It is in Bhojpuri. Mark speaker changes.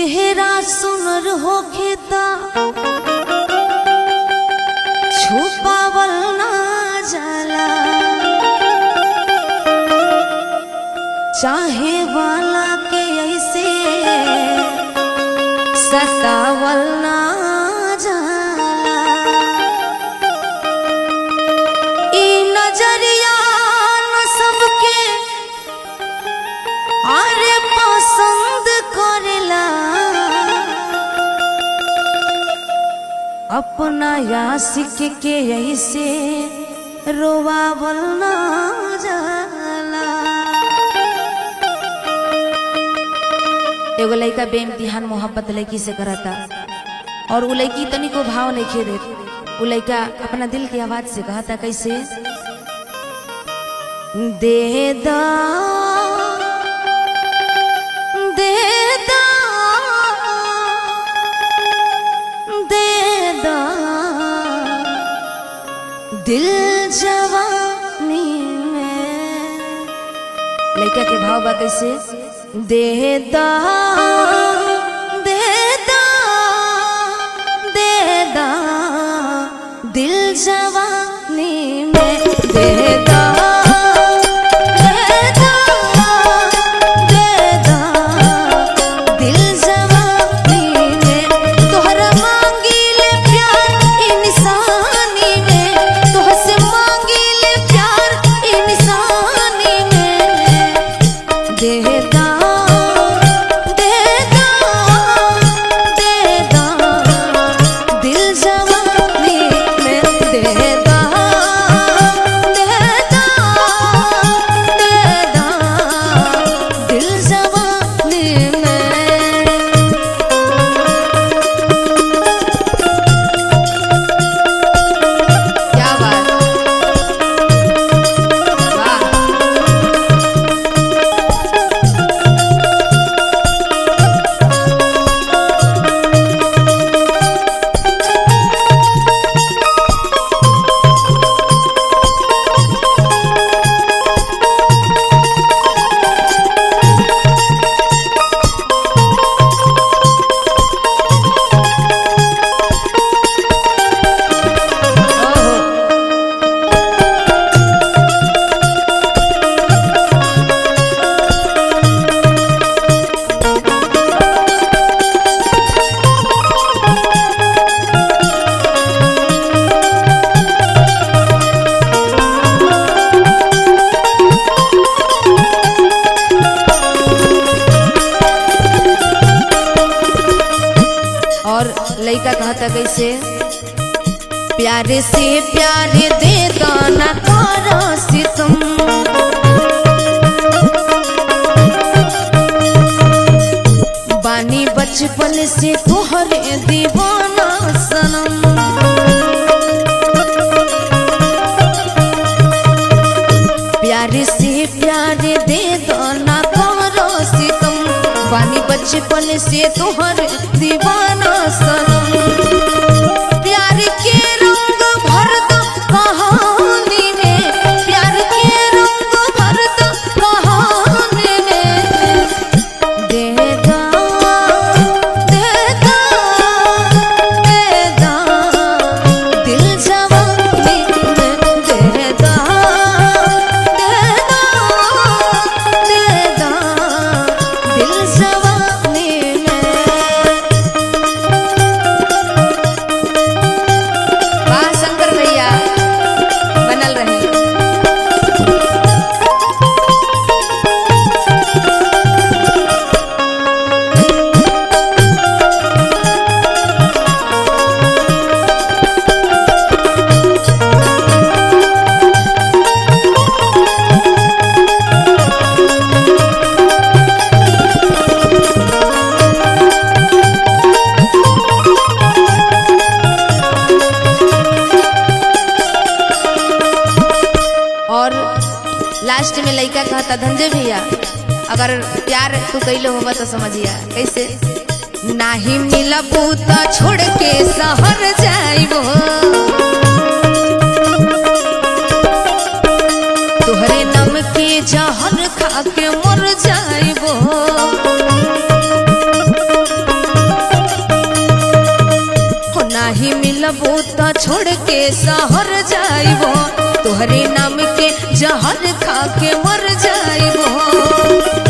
Speaker 1: चेहरा सुनर होखे ता छुपावल ना जाला चाहे वाला के ऐसे सतावल ना जाला ई नजरिया न सबके अरे पसंद करेला अपना यासिक के ऐसे रोवावल ना जाला एगो लड़का बेइम्तिहान मोहब्बत लड़की से करता और वो लड़की तनिको भाव नहीं खे देत वो लड़का अपना दिल की आवाज से कहता कैसे दे दा दे दा दे दा दिल जवानी में लड़का के भाव बा कैसे दे दा दे दा दे दा दिल जवानी में दे दा दे दा दे दा दिल जवानी में तोहरा मांगी ले प्यार इंसानी में तोहसे मांगी ले प्यार इंसानी में देदा देदा देदा दिल जवानी में देदा देदा देदा दिल जवानी में क्या बात वाह ओहो और लड़का कहता कैसे प्यारे से प्यारे दे गाना तारा सितम बानी बचपन से तोहरे दीवाना सनम प्यारे से प्यारे दे गाना तारा सितम बानी बचपन से तोहर दीवाना सनम प्यार के रंग भर दो कहानी में प्यार के रंग भर दो कहानी में देदा देदा देदा दिल जवानी में देदा देदा देदा दिल जवानी में वाह शंकर भैया बनल रही और लास्ट में लड़का कहता धंजे भैया अगर प्यार तू कैले होगा तो समझिया कैसे नाही मिलबू तो छोड़ के शहर जाइबो तोहरे नम के जहर खा के मर जाइबो तो छोड़ के शहर जाइबो तोहरे नाम के जहर खा के मर जाइबो